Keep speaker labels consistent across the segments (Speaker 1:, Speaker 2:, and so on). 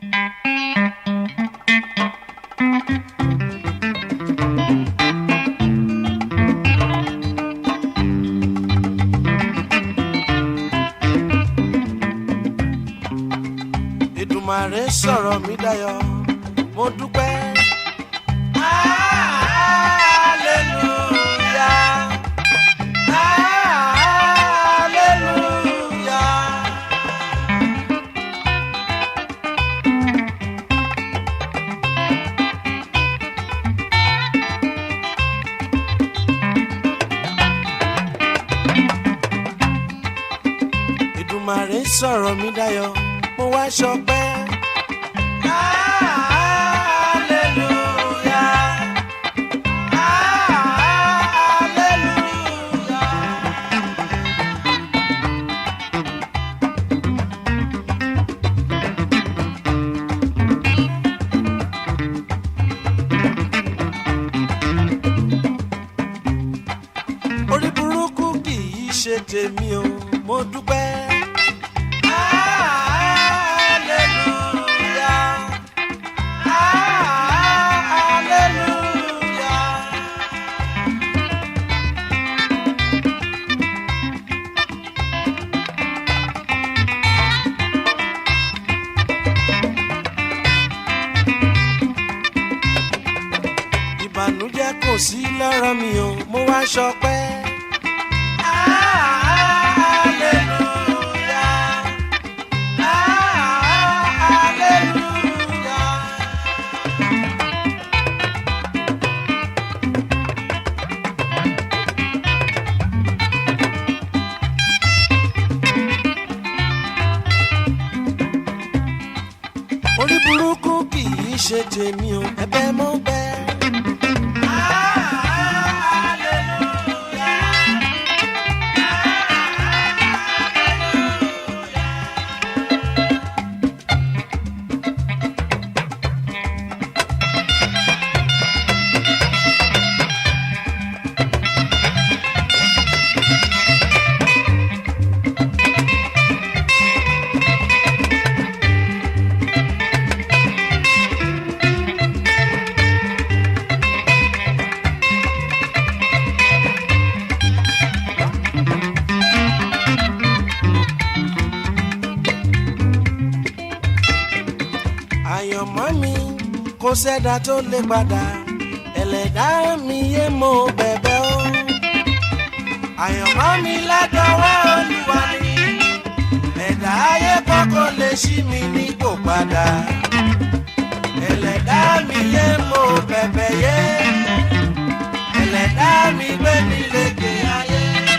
Speaker 1: Èdùmàrè sọ̀rọ̀ mi dayọ̀ mo dúpẹ́. Hallelujah. Hallelujah. Èdùmàrè sọ̀rọ̀ mi dayọ̀ mo wá ṣọpẹ́. Hallelujah. Hallelujah. orí burúkú kì í ṣe tèmi o mo dúpẹ́. Hallelujah. Hallelujah. ìbànújẹ́ kò sí lọ́rọ̀ mi o mo wá ṣọpẹ́. Hallelujah. Hallelujah. orí burúkú kì í ṣe tèmi o ẹ̀bẹ̀ mo bẹ̀. àyànmọ́ mi kò sẹ́dá tó lè padà ẹlẹ́dá mi yé mo bẹ̀bẹ̀ o. àyànmọ́ mi ládọ́wọ́ olúwa ni ẹ̀dá ayé kọ́kọ́ lè ṣí mi nípò padà ẹlẹ́dá mi yé mo bẹ̀bẹ̀ yé ẹlẹ́dá mi gbé mi lékè ayé.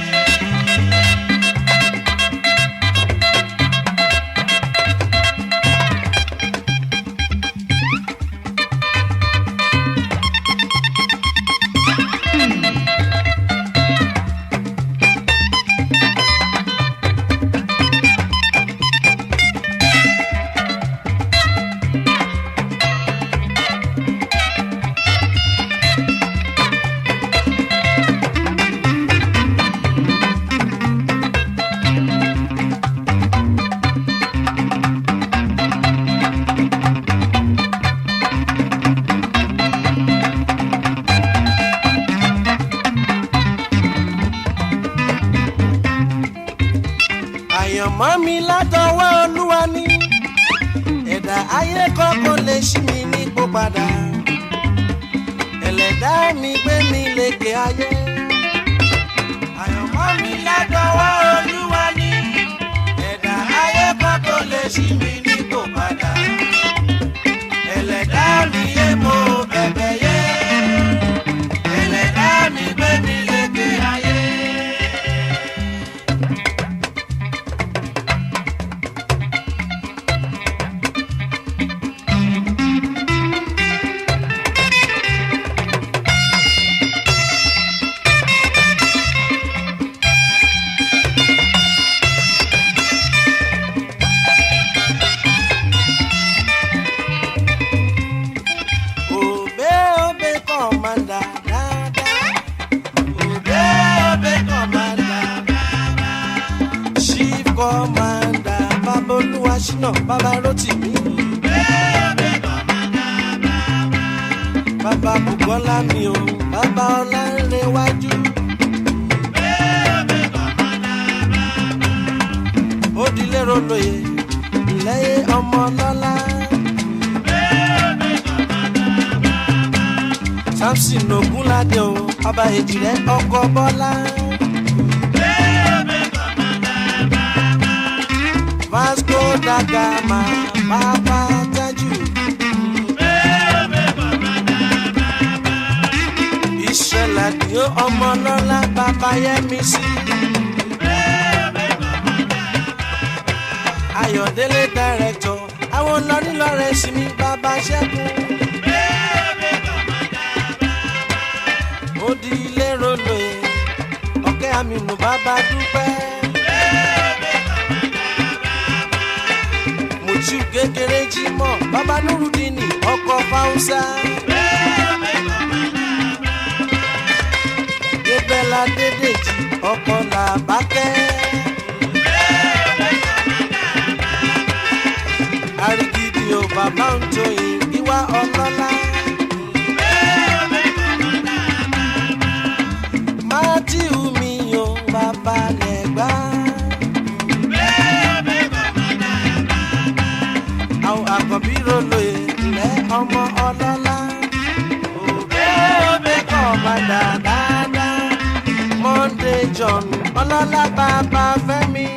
Speaker 1: àyànmọ́ mi látọwọ́ olúwa ni ẹ̀dá ayé kọ́kọ́ lè ṣí mi nípò padà ẹlẹ́dá mi gbé mi lékè ayé. àyànmọ́ mi látọwọ́ olúwa ni ẹ̀dá ayé kọ́kọ́ lè ṣí mi nípò padà ẹlẹ́dá mi yé mo bẹ̀bẹ̀ yé ẹlẹ́dá mi gbé mi lékè ayé. Obe obe commander dada. Obe obe commander baba. Chief commander Babolúwa Ṣínà Bàbá Rótìmí. Obe bàbá bùkọ́lá mi o bàbá ọlárẹ̀wájú. ó dilé rolóye lẹ́yìn ọmọ lọ́lá. samson ogunlade o ọba èjìrẹ́ ọkọ bọ́lá. vasco da gama bàbá tájù. ìṣẹ̀lẹ̀ ni ó ọmọ lọ́lá bàbá yẹmi sí. ayọ̀délé dàrẹ́tọ̀ àwọn lọ́nílọ́rẹ́ sí mi bàbá ṣẹ́gun. ó di ilé rolo ẹ̀ ọ̀kẹ́ àmínú bàbá dúpẹ́. mùtú kékeré jí mọ́ bàbá nurudini ọkọ̀ fáwùsà. débẹ́lá dédèjì ọkọ̀ làbákẹ́. arigidi o bàbá ń tóyin ìwà ọlọ́lá. mátíù mi o bàbá lẹ́gbà. àwọn àkọ́bí rolo ilẹ̀ ọmọ ọlọ́lá. òbẹ́ òbẹ́ kọ́ padà dáadáa. monday john ọlọ́lá bàbá fẹ́mi.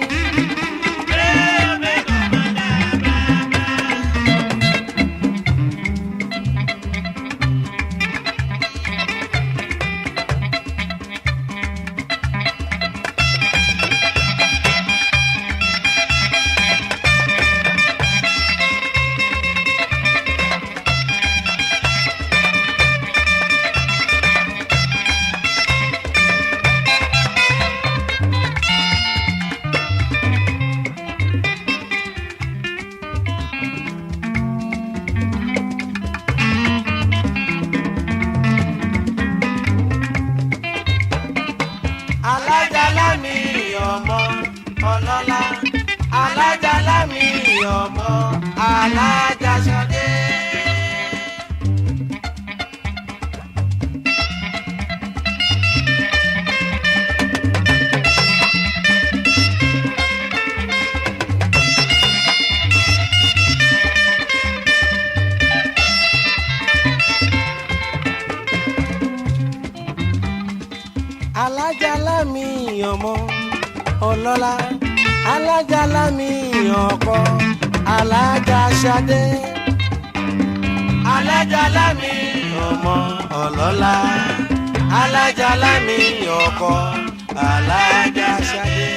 Speaker 1: alájàlá mi ọmọ ọlọ́lá alájàlá mi ọmọ alájàṣadé. alájàlá mi ọmọ ọlọ́lá alájàlá mi ọkọ alájàṣadé. alájàlá mi ọmọ ọlọ́lá alájàlá mi ọkọ alájàṣadé.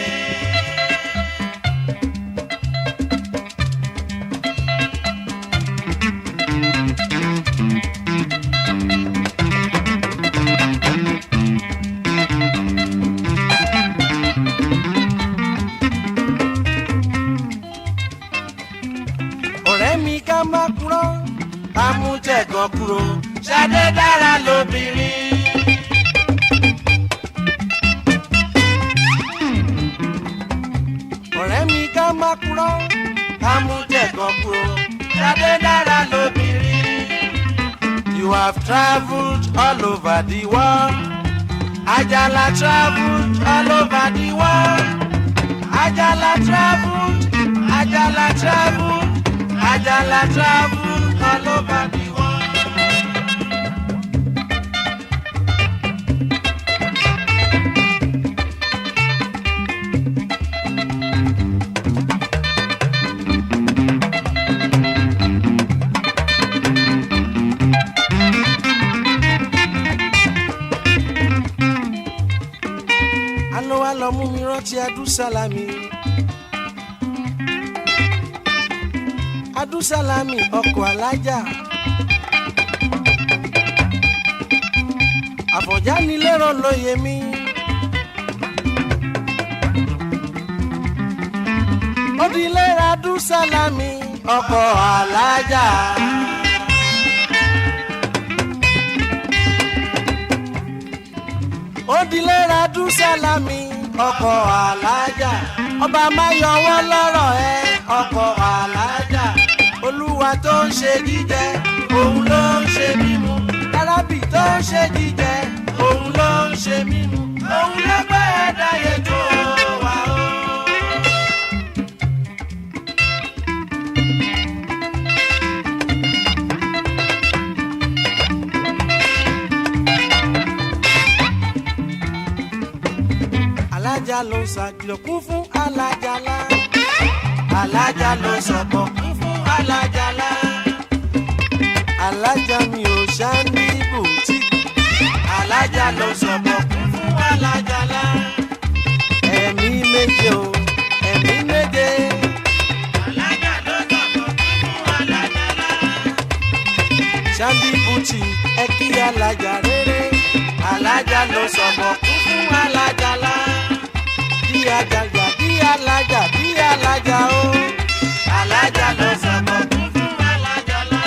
Speaker 1: ọ̀rẹ́ mi ká má kúrò ká mú tẹ̀gàn kúrò ṣadé dára lóbìnrin. ọ̀rẹ́ mi ká má kúrò ká mú tẹ̀gàn kúrò ṣadé dára lóbìnrin. You have travelled all over the world. Ajala travelled all over the world. Ajala travelled, Ajala travelled. Ajala travel all over the world. Àná wa lọ mú mi rántí Adúsálámì. Adúsálámì ọkọ̀ alájà. Àfọ̀njá ni lérò lóye mi. Ó di lera Adúsálámì ọkọ̀ alájà. Ó di lera Adúsálámì ọkọ̀ alájà. Ọba máa yọwọ́ lọ́rọ̀ ẹ ọkọ̀ alájà olúwa tó ń ṣe jíjẹ òun ló ń ṣe mímu ló ń ṣe jíjẹ òun ló ń ṣe mímu òun ló gbé ẹ̀dá yẹn tó wà ó. alájà ló ń ṣàkìlọ̀ kún fún alájàlá alájà ló ń sọ̀kọ̀ kún fún alájàlá alájà mi ò ṣá ní bùtì alájà ló ń sọ̀kọ̀ kún fún alájàlá ẹ̀mí méje o ẹ̀mí méje. alájà ló ń sọ̀kọ̀ kún fún alájàlá. ṣáàbí bùtì ẹ kí alájà rere alájà ló sọ̀kọ̀ kún fún alájàlá bí ajagbà bí alájà bí alájà o. alájà ló sọ̀kọ̀ kún fún alájàlá.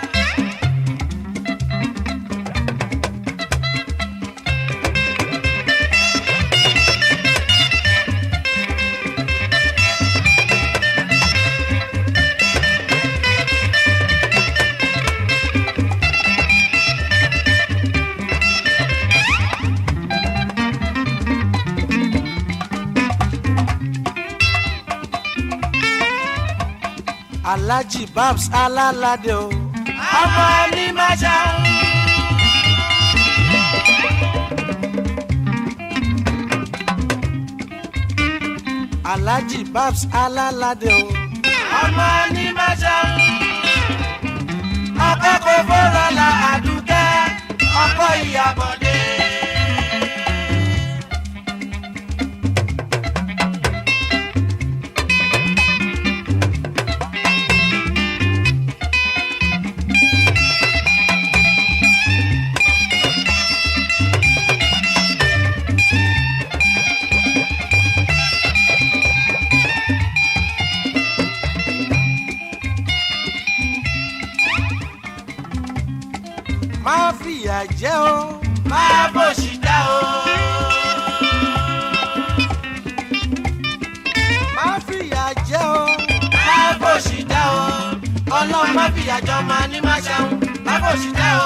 Speaker 1: alhaji babs alálàdé o. ọmọ ní máa ṣàwọn. alhaji babs alálàdé o. ọmọ ní máa ṣàwọn. ọkọ kò fọ́rọ̀ la àdúkẹ́ ọkọ ìyàbọ̀dé. máa fìyà jẹ o máa bòṣì dá o. máa fìyà jẹ o máa bòṣì dá o. ọlọ́run má fìyà jọ máa ní má ṣàwọn máa bòṣì dá o.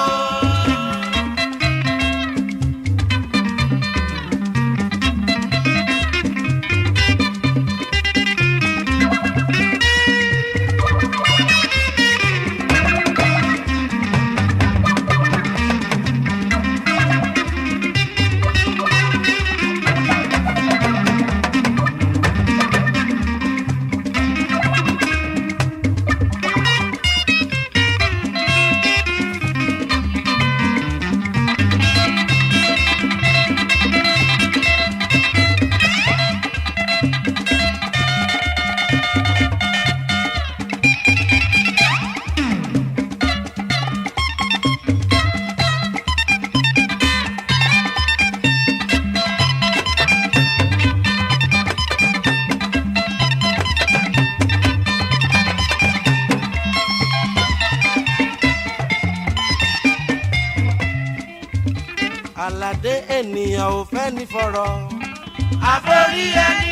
Speaker 1: aládé ènìyàn ò fẹ́ ní fọ̀rọ̀. àforí ẹni.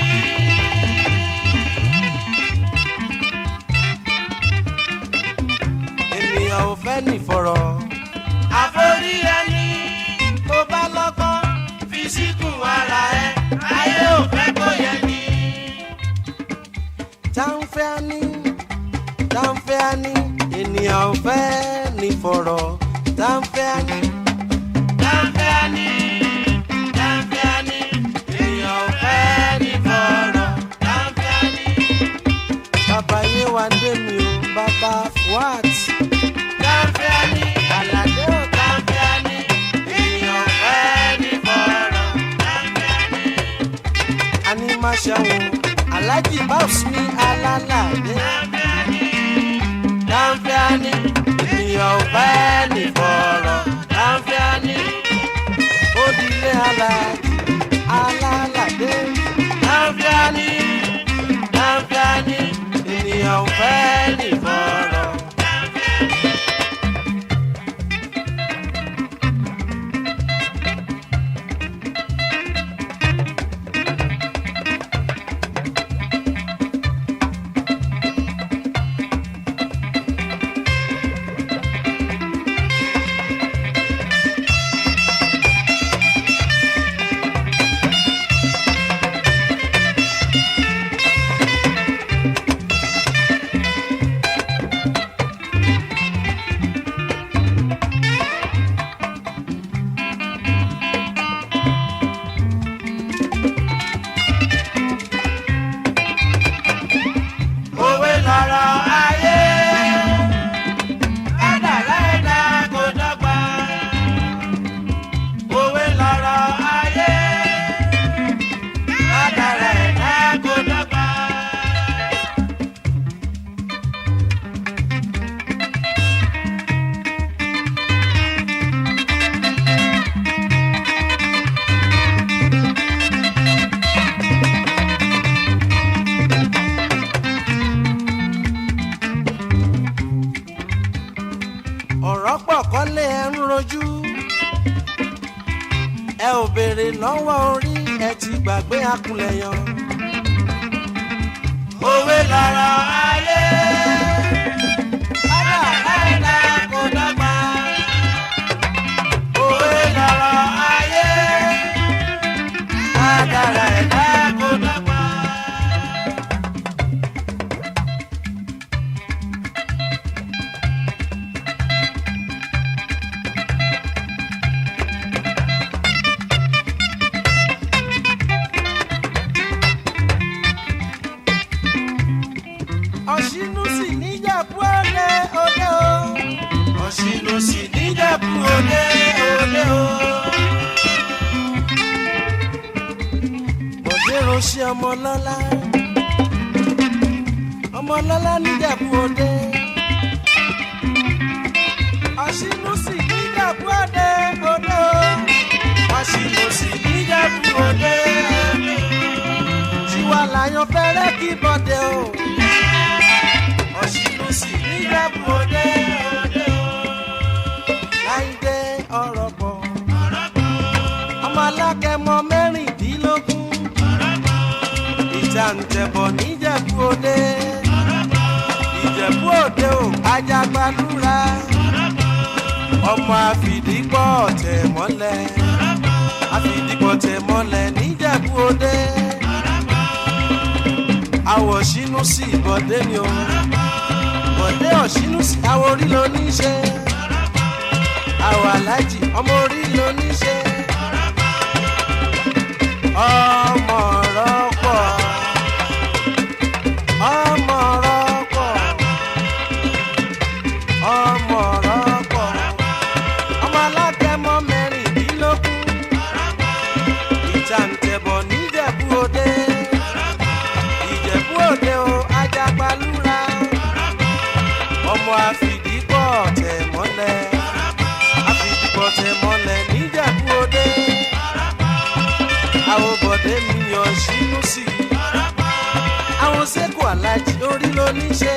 Speaker 1: ènìyàn ò fẹ́ ní fọ̀rọ̀. àforí ẹni. tó bá lọ́gbọ́n fi síkùn ara ẹ ayé ò fẹ́ kó yẹ ni. táǹfẹ́ á ní táǹfẹ́ á ní ènìyàn ò fẹ́ ní fọ̀rọ̀ táǹfẹ́ á ní. Dáńfẹ́ni, dáńfẹ́ni, èèyàn ò fẹ́ ní fọ̀rọ̀. Dáńfẹ́ni. Bàbá Yéwándé mi ò bàbá Fuat. Dáńfẹ́ni, Àlàdé ò dáńfẹ́ni, èèyàn ò fẹ́ ní fọ̀rọ̀. Dáńfẹ́ni. Ani máa ṣàwọn Aláàjì Báwùs ní alálàdé. Dáńfẹ́ni, dáńfẹ́ni, èèyàn ò fẹ́ ní fọ̀rọ̀. Dáńfẹ́ni odile alaji alalade. Láfíàní, láfíàní, ènìyàn ò fẹ́ ní fọ̀rọ̀. ọ̀pọ̀ kọ́lé ẹ̀ ń rojú ẹ ò béèrè lọ́wọ́ orí ẹ ti gbàgbé akunlẹ̀ yan. òwe lọ̀rọ̀ ayé ọ̀dà ẹ̀dá kò dọ́gba. òwe lọ̀rọ̀ ayé ọ̀dà ẹ̀dá kò dọ́gba. ọ̀ṣínú sì níjàpú òde òde o. ọ̀ṣínú sì níjàpú òde òde o. bọ̀dé ránṣẹ́ ọmọlọ́lá ọmọlọ́lá níjàpú òde. ọ̀ṣínú sì níjàpú òde òde o. ọ̀ṣínú sì níjàpú òde òde o. tiwa làyàn fẹ́rẹ́ kí bọ́dé o ọ̀ṣìnú sì níjàpù òde òde o. láìdé ọ̀rọ̀ pọ̀ ọmọ alákẹ́mọ mẹ́rìndínlógún ìjà ń tẹ̀bọ̀ níjẹ̀bú òde ìjẹ̀bú òde ò ajagbalúra ọmọ àfìdípọ̀ tẹ̀ mọ́lẹ̀ àfìdípọ̀ tẹ̀ mọ́lẹ̀ níjẹ̀bú òde àwọ̀ ṣínú sí ìbọ̀dé ni o bọ̀dé ọ̀ṣínú sí àwọ̀ orí ló ní í ṣe àwọ̀ alájì ọmọ orí ló ní í ṣe ọmọ rọ́pọ̀ ọmọ rọ́pọ̀ ọmọ rọ́pọ̀ ọmọ alákẹ́mọ mẹ́rìndínlógún ìjàǹtẹ̀bọ̀ níjẹ̀bú òde ìjẹ̀bú òde o ajagbalúra ọmọ àfìdípọ̀ tẹ̀ mọ́lẹ̀ àfìdípọ̀ tẹ̀ mọ́lẹ̀ níjẹ̀bú òde àwọn bọ̀dé mi yàn sínú sí i àwọn sẹ́kù alájí orí ló ní ṣe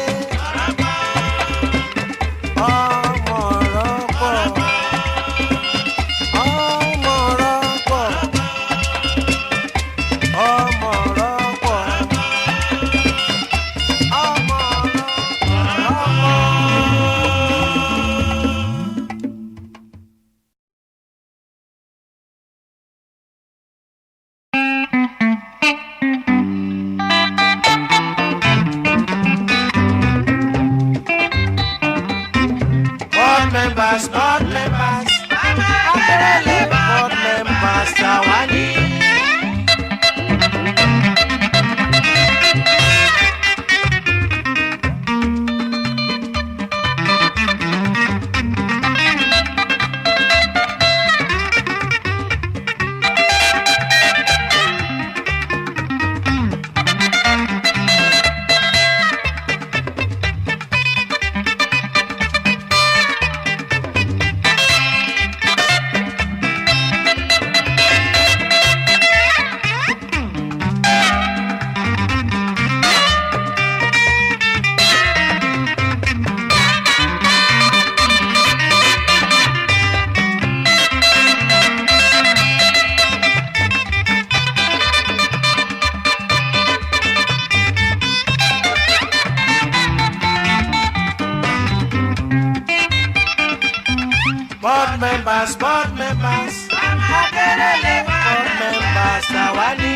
Speaker 1: ọmọ rọ́pọ̀ ọmọ rọ́pọ̀ ọmọ rọ́pọ̀ ọmọ rọ́pọ̀. board members, board members. Akérèlé board members àwa ni. board members board members Akérèlé board members àwa ni.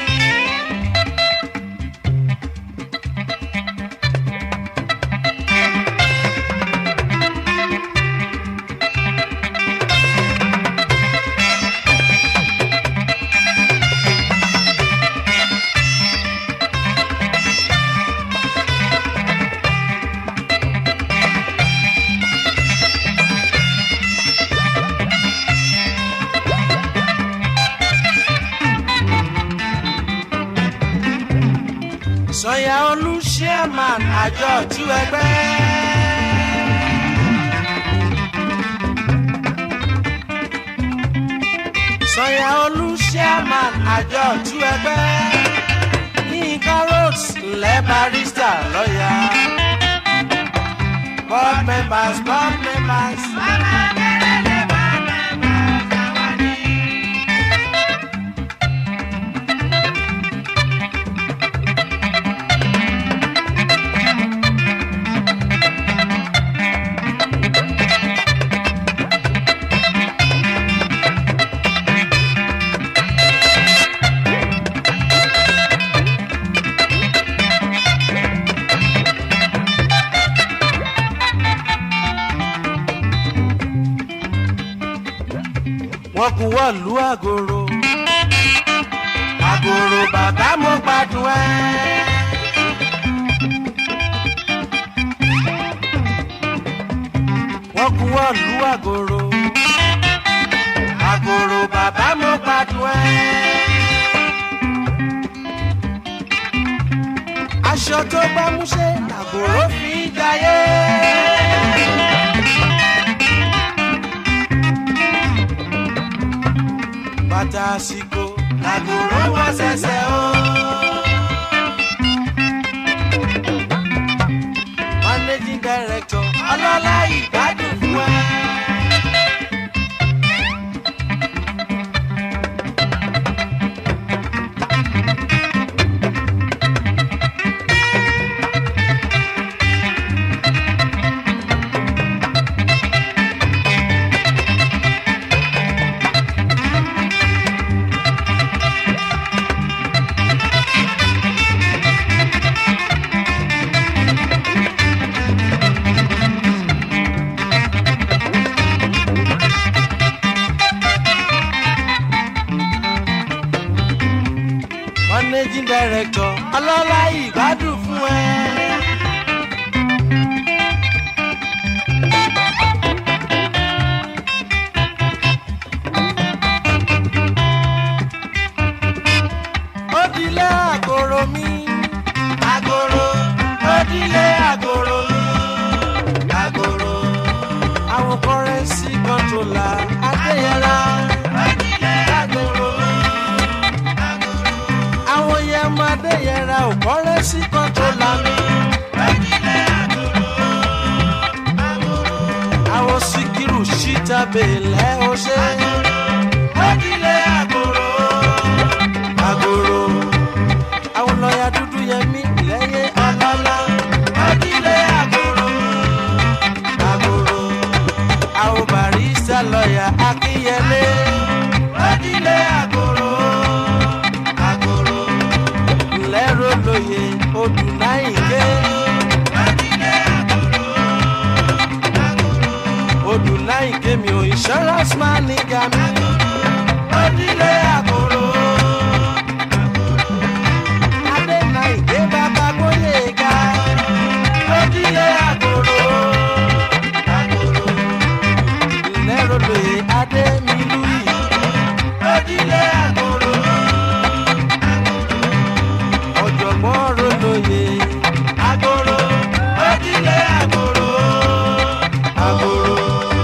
Speaker 1: sọyà olú chairman àjọ ọ̀tún ẹgbẹ́. sọyà olú chairman àjọ ọ̀tún ẹgbẹ́. yínká roads ńlẹ̀ barista lọ́yà. board members board members. wọ́n kú wọ́ọ̀lú àgòrò àgòrò bàbá mo gbádùn ẹ́. wọ́n kú wọ́ọ̀lú àgòrò àgòrò bàbá mo gbádùn ẹ́. aṣọ tó gbámúṣé àgòrò fi ń jayé. bàtà àsìkò làgòrò wọ ṣẹ̀ṣẹ̀ o. managing director ọlọ́lá ìgbádùn fún ẹ. managing director ọlọ́lá ìgbádùn fún ẹ. ó dilé àgòrò mi àgòrò ó dilé àgòrò mi àgòrò àwọn kọrẹ́nsì kọ́ńtólà adéyẹlá ó dilé àgòrò mi àwọn yẹn máa dé yẹra ò kọ́rẹ́ sí kan tó lami. àwọn síkírù síta bèèlẹ́ ó ṣe. wákìlẹ̀ àgòrò. àgòrò. àwọn lọ́ọ̀yà dúdú yẹn mí lẹ́yìn ọlọ́lá. wákìlẹ̀ àgòrò. àgòrò. àwọn barista lọ́ọ̀yà akínyẹlé. wákìlẹ̀ àgòrò. àgòrò lẹ́rọ lóye odù náìké. odù náìké mi ò insurance man nígà mi. odìlé àgòrò. adé náìké bàbá gbóyè ga. odìlé àgòrò. lẹ́rọ lóye adé mi lùyì. odìlé àgòrò ọ̀jọ̀gbọ́n rolóye. Agoro, ojúlé agoro, agoro.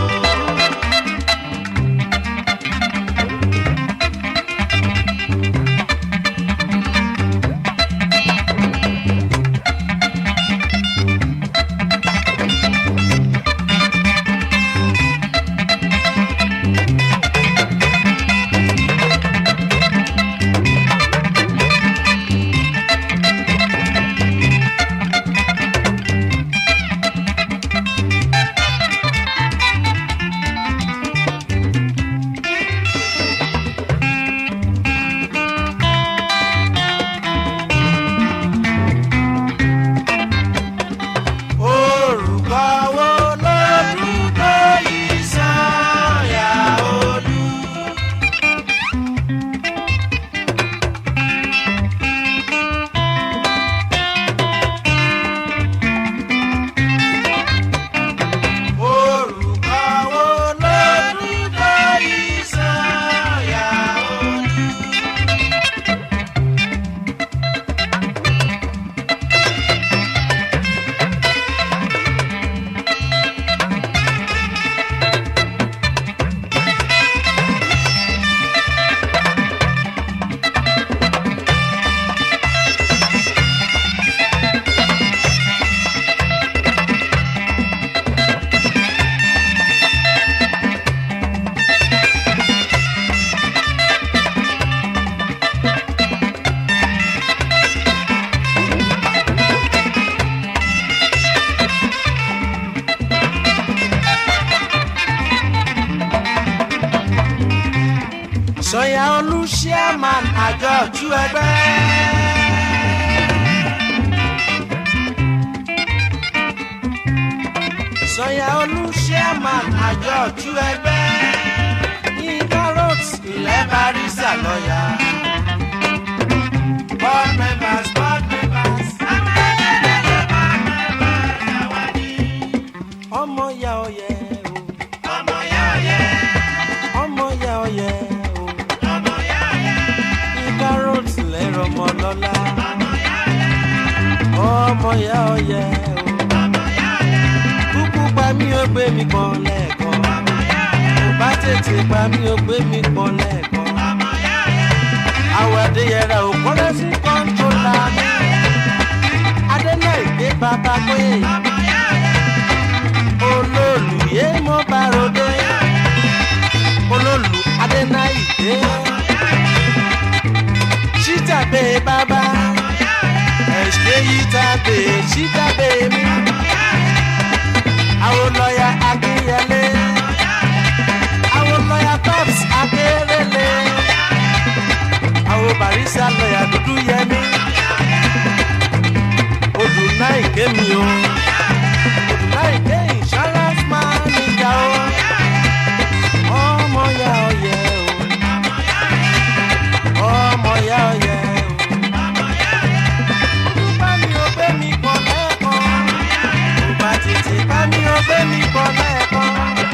Speaker 1: Orúkọ wo lórúkọ ìsọ̀yà olú? Orúkọ wo lórúkọ ìsọ̀yà olú? sọyà olú chairman àjọ ojú ẹgbẹ́. sọyà olú chairman àjọ ojú ẹgbẹ́. yínká road ilẹ̀ barisa lọ́yà. board members board members. ọmọ ya ọyẹ o. ọmọ ya ọyẹ. ọmọ ya ọyẹ o. ọmọ ya ọyẹ. ìka roads lẹ́rọ ọmọ lọ́la. ọmọ ya ọyẹ. ọmọ ya ọyẹ o. ọmọ ya ọyẹ. kúkú pa mí ó gbé mi pọn lẹ́ẹ̀kan. ọmọ ya ọyẹ. kò bá tètè pa mí ó gbé mi pọn lẹ́ẹ̀kan. ọmọ ya ọyẹ. àwọ̀ adéyẹrẹ ò kọ́lé sí kọ́ńtólà mi. adéná ìgbé bàbá pé. ọmọ ya ọyẹ olólù yé mo bá ròde olólù adénáìdé ṣítàbé bàbá ẹ̀ṣẹ̀ yìí tàbé ṣítàbé mi àwọn lọ́yà akínyẹlé àwọn lọ́yà tops akérèlé àwọn barisa lọ́yà dúdú yẹmi odù náà ìkémi o láìpẹ́ insurance manager o ọmọ ya ọyẹ o ọmọ ya ọyẹ o bá mi ò gbé mi pọ̀ lẹ́ẹ̀kan kò bá tètè bá mi ò gbé mi pọ̀ lẹ́ẹ̀kan.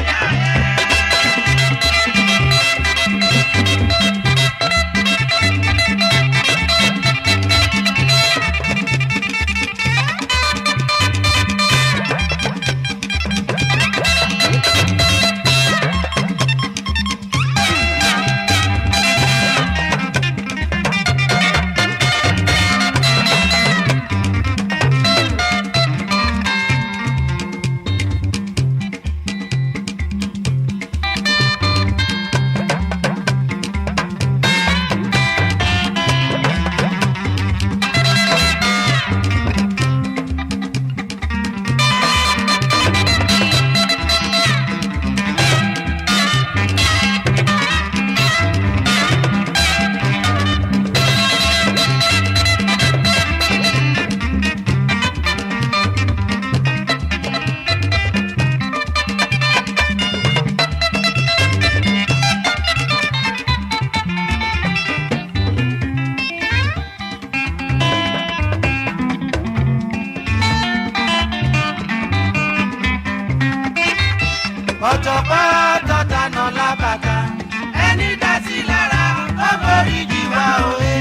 Speaker 1: ọ̀jọ̀gbọ́n tọ́tanà lábàtà ẹni dá sí lára ó borí jìwà òye.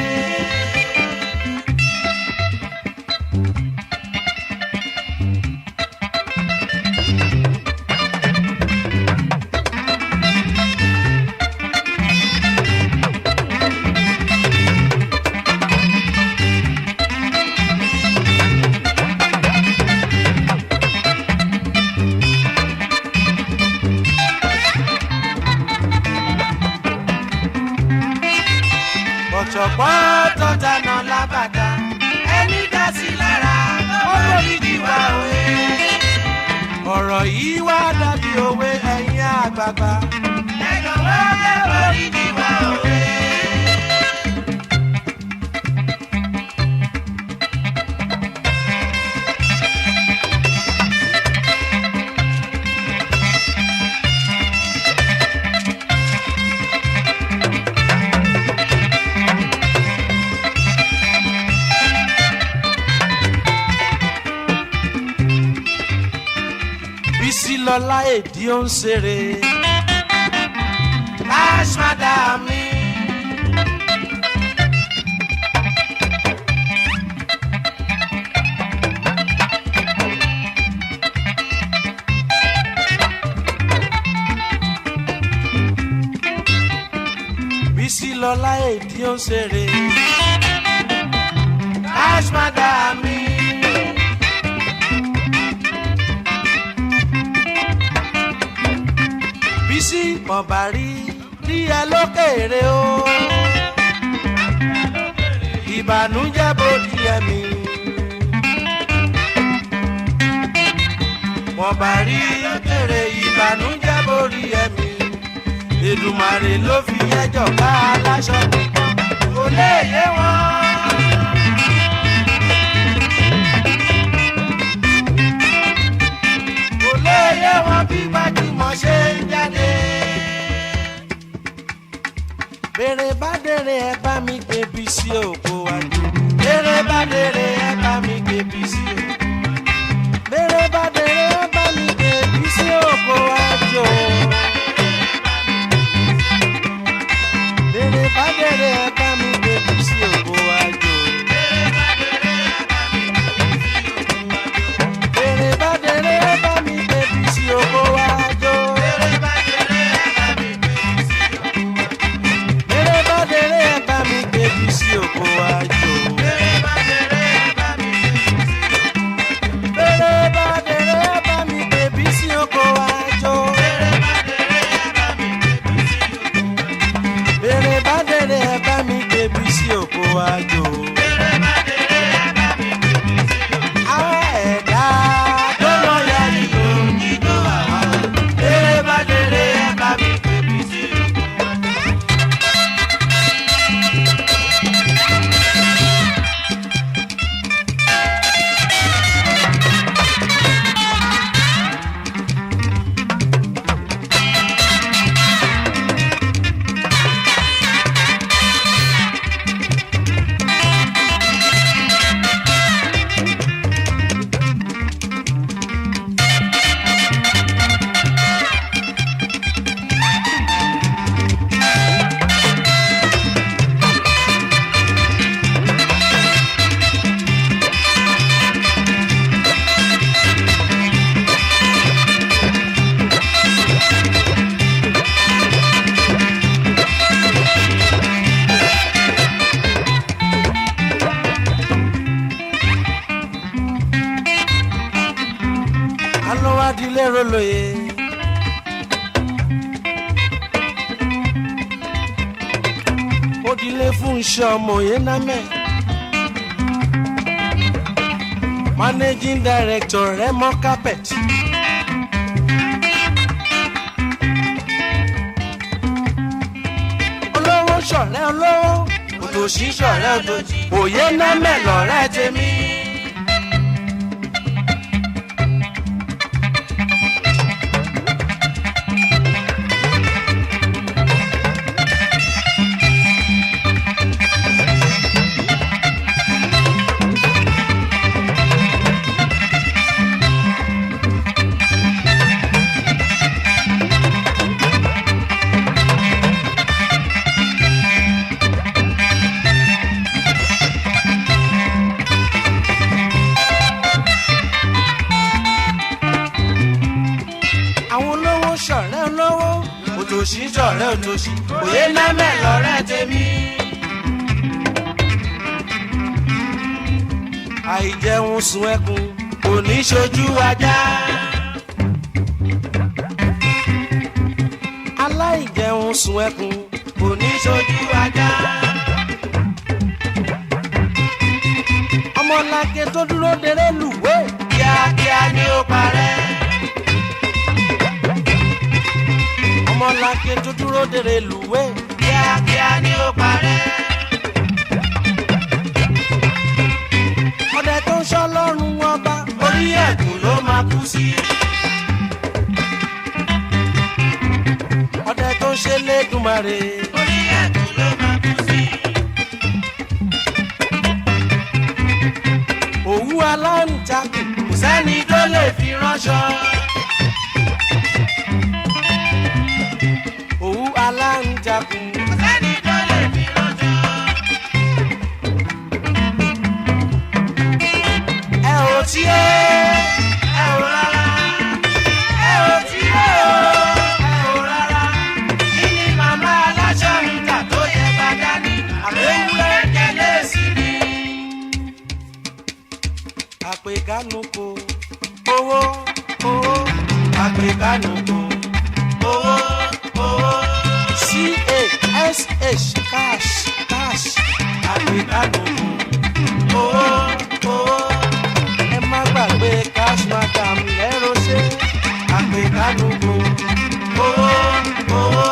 Speaker 1: ọ̀jọ̀gbọ́n tọ́tanà lábàtà ẹni dá sí lára ó borí jìwà òye. ọ̀rọ̀ yìí wá dàbí òwe ẹ̀yin àgbààgbà. ẹ jọ̀wọ́ ẹ borí jìwà òye. bísí lọ́lá èdè ó ń ṣeré. Cash madam mi. bísí lọ́lá èdè ó ń ṣeré. Cash madam mi. bísí mọ̀bà rí rí ẹ lókèrè o. ìbànújẹ́ bòdì ẹ̀mí. mọ̀bà rí lókèrè ìbànújẹ́ bòdì ẹ̀mí. Èdùmàrè ló fi ẹjọ́ ká aláṣọ nìkan kò lè yé wọn. kò lè yé wọn bí gbajúmọ̀ ṣe ń jáde. bá dèrè ẹ bá mi gbé bí sí òkú wájú. bèrè bá dèrè ẹ bá mi gbé bí sí òkú. bèrè bá dèrè ẹ bá mi gbé bí sí òkú wájú. bèrè bá dèrè ẹ bá mi gbé bí sí òkú wájú. bèrè bá dèrè ẹ bá mi gbé bí sí òkú wájú. bèrè bá dèrè ẹ bá mi gbé bí sí òkú wájú. bèrè bá dèrè ẹ bá mi gbé bí sí òkú wájú. bèrè bá dèrè ẹ bá mi gbé bí sí òkú wájú. àwọn ẹ̀dá tó lọ yá ìlú jíjó àwọn. bèrè bá dèrè ẹ bá mi gbé bí sí òkú wájú. alówádìílé rolóye. Odile fún iṣẹ́ ọmọ yẹn námẹ́. Managing director Remo Carpet. Olówó ṣọ̀rẹ́ olówó, òtòṣì ṣọ̀rẹ́ òtòṣì, òye námẹ́ lọ̀rẹ́ tèmi. àwọn olówó ṣọ̀rẹ́ olówó òtòṣì ṣọ̀rẹ́ òtòṣì òye námẹ́ lọ́rẹ́ tèmi. àìjẹun sun ẹkùn kò ní ṣojú ajá. aláìjẹun sun ẹkùn kò ní ṣojú ajá. ọmọlàkè tó dúró dèrè lùwé kíákíá ni ó parẹ́. ọmọlàkè tó dúró dèrè lùwé kíákíá ni ó parẹ́. ọdẹ tó ń ṣọ́ lọ́rùn ọba orí ẹ̀kún ló máa kú sí. ọdẹ tó ń ṣe lẹ́dùnmarè orí ẹ̀kún ló máa kú sí. òwú aláǹtakùn kò sẹ́ni tó lè fi ránṣọ. òwú aláǹtakùn kò sẹ́ni tó lè fi ránṣọ. ẹ ò tí ẹ ẹ ò rárá ẹ ò tí ẹ ò ẹ ò rárá kí ni màmá aláṣọ mi kà tó yẹ bá dání àbẹ̀wúrẹ́ kẹlẹ́ sí ni. àpèkánu kò owó owó àpèkánu kò owó owó cash cash cash àpèkánu kò owó owó ẹ má gbàgbé cash madam lẹ́rọ̀ṣẹ́ àpèkánukò owó owó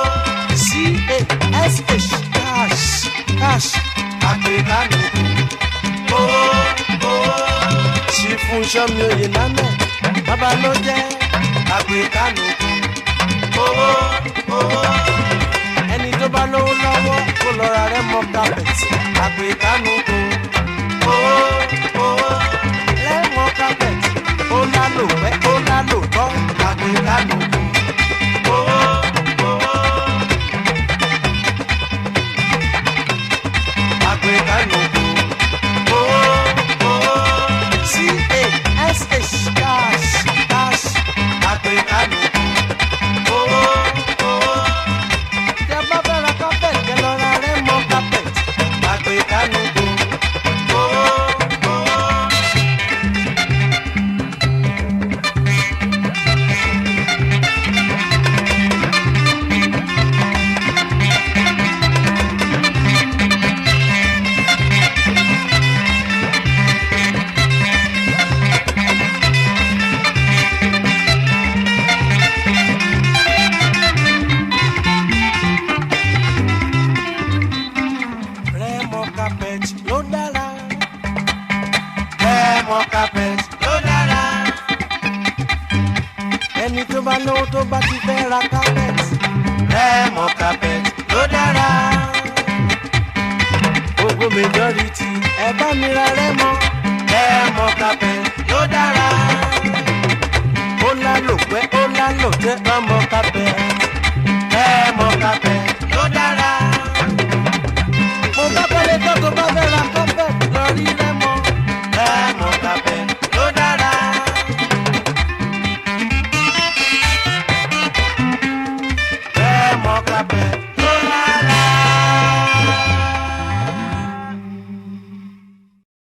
Speaker 1: cash cash cash àpèkánukò owó owó ṣì fún sọmi oyè lánàá bàbá ló jẹ́ àpèkánukò owó owó ẹni tó bá lówó lọ́wọ́ kó lọ ra rẹ mọ kápẹ́tì àgbè kánú kó owó owó lẹ́mọ kápẹ́tì ó lálò pẹ́ ó lálò tọ́ àgbè kánú kó owó owó àgbè kánú kó owó owó cash cash cash àgbè kánú kó owó owó tẹ bá fẹ́ ra carpet kẹ lọ ra rẹ́mọ carpet àgbè kánú kó owó owó. Rẹ́mọ carpet ló dára. Rẹ́mọ carpet ló dára. Ẹni tó bá lówó tó bá ti fẹ́ ra carpet. Rẹ́mọ carpet ló dára. Gbogbo majority ẹ bá mi ra Rẹ́mọ. Rẹ́mọ carpet ló dára. Ó lálò pẹ́ ó lálò tẹ́ ọmọ carpet.